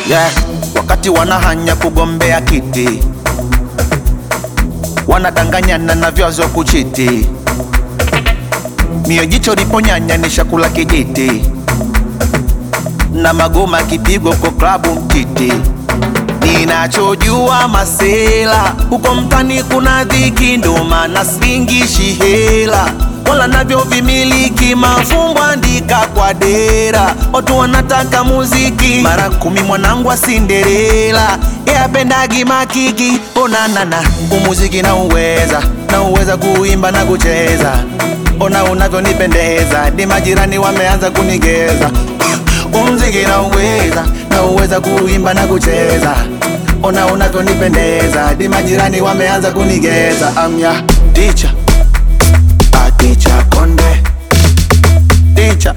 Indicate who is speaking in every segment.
Speaker 1: yeah. Wakati wanahanya kugombea kiti, wanadanganyana na vyazo kuchiti, mio jicho liponyanya ni shakula kijiti, na magoma kipigo kwa klabu mtiti. Ninachojua masela huko mtani kuna dhiki, ndo maana singishi hela wala navyo vimiliki mafumbo andika kwa dera, watu wanataka muziki mara kumi. Mwanangu wa Cinderella yapendagi makiki, onanana umuziki na uweza na uweza kuimba na kucheza, ona unavyonipendeza, di majirani wameanza kunigeza umziki na uweza na uweza kuimba na kucheza, ona unavyonipendeza, di majirani wameanza kunigeza. Amya ticha Ticha Konde Ticha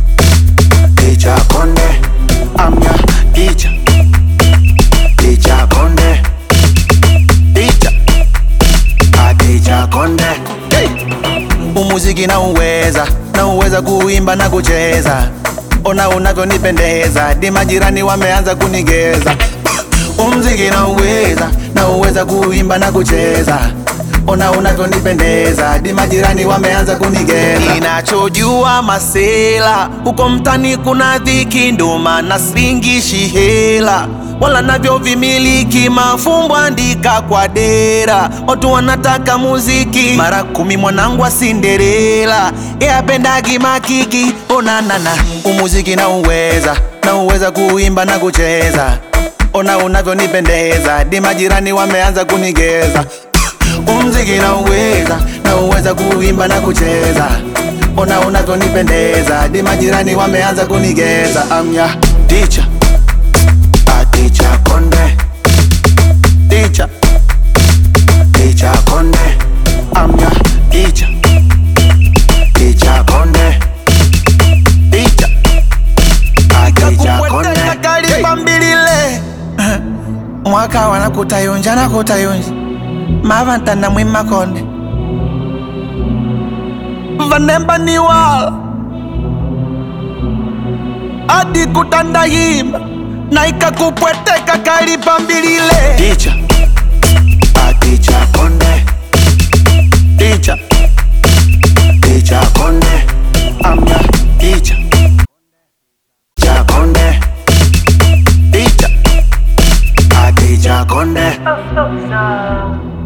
Speaker 1: Ticha Konde Amya Ticha Ticha Konde Ticha Ticha Konde hey! Umuziki na uweza na uweza kuimba na kucheza, ona unavyonipendeza, di majirani wameanza kunigeza. Umziki na uweza na uweza kuimba na kucheza ona unavyonipendeza, di majirani wameanza kunigeza. Ninachojua masela huko mtani kuna dhiki, ndo maana singishi hela wala navyo vimiliki mafumbo andika kwa dera, watu wanataka muziki mara kumi. Mwanangu wa Cinderella yapendagi makiki, onanana umuziki na uweza na uweza kuimba na kucheza, ona unavyonipendeza, di majirani wameanza kunigeza umziki na uweza na uweza kuimba na kucheza, ona unavyonipendeza, di majirani wameanza kunigeza. Amya ticha aticha konde ticha ticha konde amya ticha ticha konde ticha aticha konde kalipambilile mwaka wanakutayunja nakutayunja mavantana mwimakonde vanemba niwala adi kutandayimba na ikakupweteka kalipambilile ticha aticha konde ticha ticha konde amya ticha cha konde ticha aticha konde
Speaker 2: Oh, so sad.